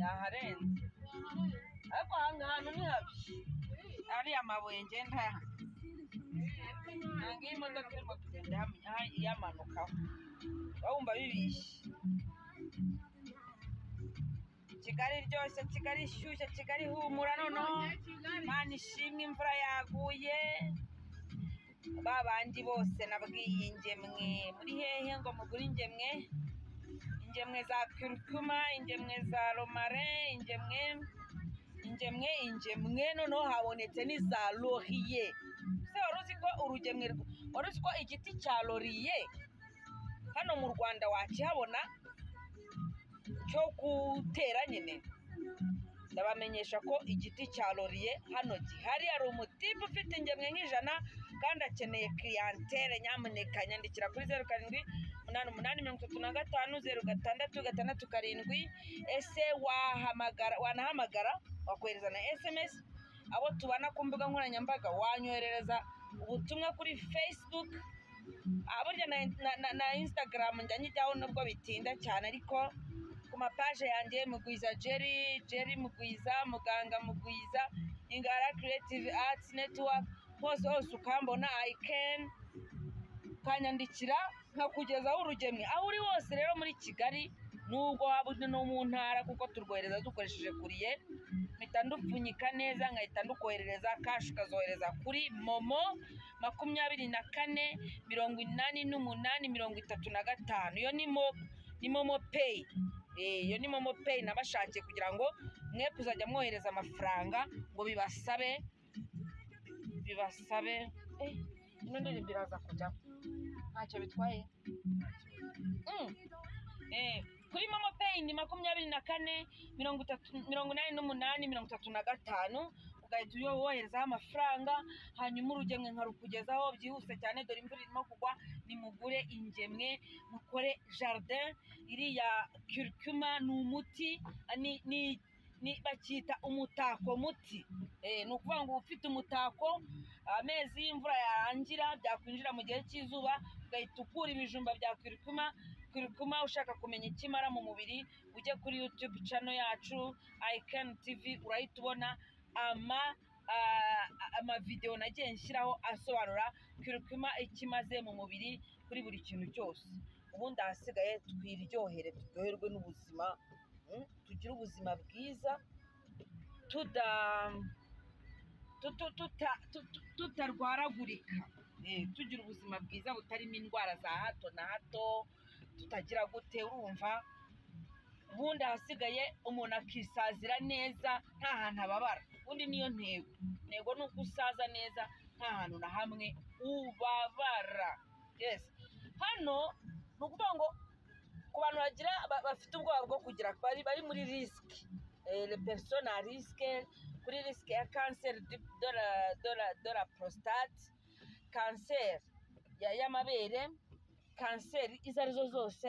yaharenze ariko ahantu hantu ni habi ariya mabuye ngenda aha ntabwo iyi modoka irimo kugenda yam- yamanukaho uba wumva bibishye kigali iryoshye kigali ishyushye kigali ihumura noneho imana ishimwe imvura yaguye ba bandi bose nabwiye ingemwe muri hehe ngo mugure ingemwe ingemwe za kirikuma ingemwe za romare ingemwe ingemwe ingemwe noneho habonetse n'iza loriye ese wari uzi ko urugemwe rw- wari uzi ko igiti cya loriye hano mu rwanda wakihabona cyo gutera nyine ndabamenyesha ko igiti cya loriye hano gihari hari umutipe ufite ingemwe nk'ijana kandi akeneye kiriyantere nyamuneka nyandikira kuri zeru karindwi umunani umunani mirongo itatu na gatanu zeru gatandatu gatandatu karindwi ese wahamagara wanahamagara wakohereza na sms abo tubana ku mbuga nkoranyambaga wanyoherereza ubutumwa kuri facebook Ah, burya na, na, na, na instagram njya njyaho nubwo bitinda cyane ariko ku mapaje yanjye mugwiza jerry jerry mugwiza muganga mugwiza ingara creative arts network hose hose ukambona i can ukanyandikira nkakugezaho urugemwe aho uri hose rero muri kigali nubwo waba uri no mu ntara kuko turwohereza dukoresheje kuriye mpita ndupfunyika neza nkahita ndukoherereza kashi ukazohereza kuri momo makumyabiri na kane mirongo inani n'umunani mirongo itatu na gatanu iyo ni mo ni momo peyi Eh, iyo ni momo peyi nabashakiye kugira ngo mwe kuzajya mwohereza amafaranga ngo bibasabe bibasabe eh, ino ndirimbo iraza kujyamo ntacyo bitwaye Mm. Eh, kuri momo peyi ni makumyabiri na kane mirongo itatu mirongo inani n'umunani mirongo itatu na gatanu ugahita uyo- woherezaho amafaranga hanyuma urugemwe nkarukugezaho byihuse cyane dore imvura irimo kugwa nimugure ingemwe mukore jardin iriya kirikuma ni umuti ah, ni, ni, ni bakita umutako muti eh, ni ukuvuga ngo uba ufite umutako amezi y'imvura yarangira byakwinjira mu gihe cy'izuba ugahita ukura ibijumba bya kirikuma kirikuma ushaka kumenya icyo imara mu mubiri ujye kuri youtube channel yacu ikani tivi urahita ubona ama ah, amavidewo nagiye nshyiraho asobanura kirikuma icyo imaze mu mubiri kuri buri kintu cyose ubundi ahasigaye twiryohere turyoherwe n'ubuzima mm, tugire ubuzima bwiza tuda tutu- tuta- tutu- tutarwaragurika Eh, tugira ubuzima bwiza butarimo indwara za hato na hato tutagira gute urumva ubundi ahasigaye umuntu akisazira neza nta hantu ababara ubundi niyo ntego intego ni uko usaza neza nta hantu na hamwe ubabara yes hano ni ukuvuga ngo ku bantu bagira ba- bafite ubwoba bwo kugira bari bari muri risike le person a risike kuri risike ya kanseri di- de la- de la- de la prostate kanseri ya- y'amabere kanseri izo arizo zose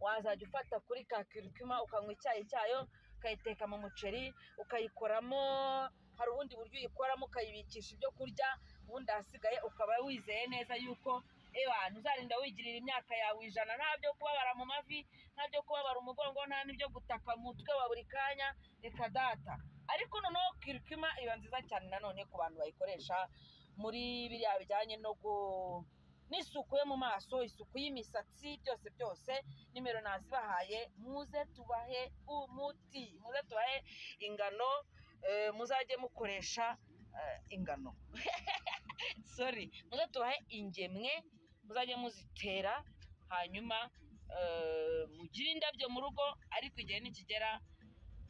wazajya ufata kuri ka kirikima ukanywa icyayi cyayo ukayiteka mu muceri ukayikoramo hari ubundi buryo uyikoramo ukayibikisha ibyo kurya ubundi ahasigaye ukaba wizeye neza yuko eba ntuzarinda wigirira imyaka yawe ijana nta byo kubabara mu mavi nta byo kubabara umugongo nta n'ibyo gutaka mu mutwe wa buri kanya reka data ariko noneho kirikima iba nziza cyane nanone ku bantu bayikoresha muri biriya bijyanye no gu n'isuku yo mu maso isuku y'imisatsi byose byose nimero nazibahaye muze tubahe umuti muze tubahe ingano eh, muzajye mukoresha eh, ingano sorry muze tubahe ingemwe muzajye muzitera hanyuma eh, mugire indabyo mu rugo ariko igihe nikigera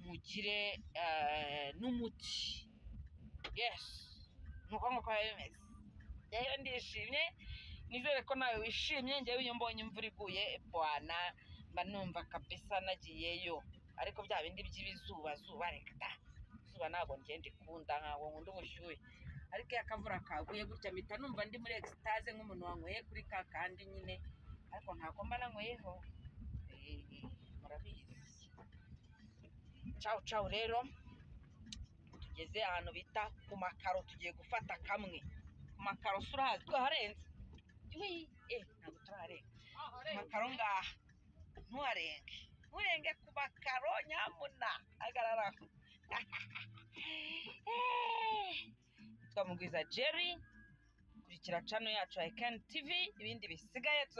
mugire eh, n'umuti yes ni uko nguko biba bimeze rero ndishimye nizere ko nawe wishimye njyewe iyo mbonye imvura iguye bwana mba numva kabisa nagiyeyo ariko bya bindi by'ibizuba zuba reka da izuba ntabwo ngenda ikunda ntabwo nkunda ubushyuhe ariko iyo akavura kaguye gutya mpita numva ndi muri exitaze nk'umuntu wanyweye kuri ka kandi nyine ariko ntabwo mba nanyweyeho Eh, eh, murabizi cawu cawu rero tugeze ahantu bita ku makaro tugiye gufata kamwe ku makaro si urahazi twaharenze Wi, eh, ntabwo turaharenga amakaro ngaha ntuharenge nturenge ku makaro nyamuna hagarara aho nitwa mugwiza jerry kurikira cano yacu ya ekani tivi ibindi bisigaye tuza-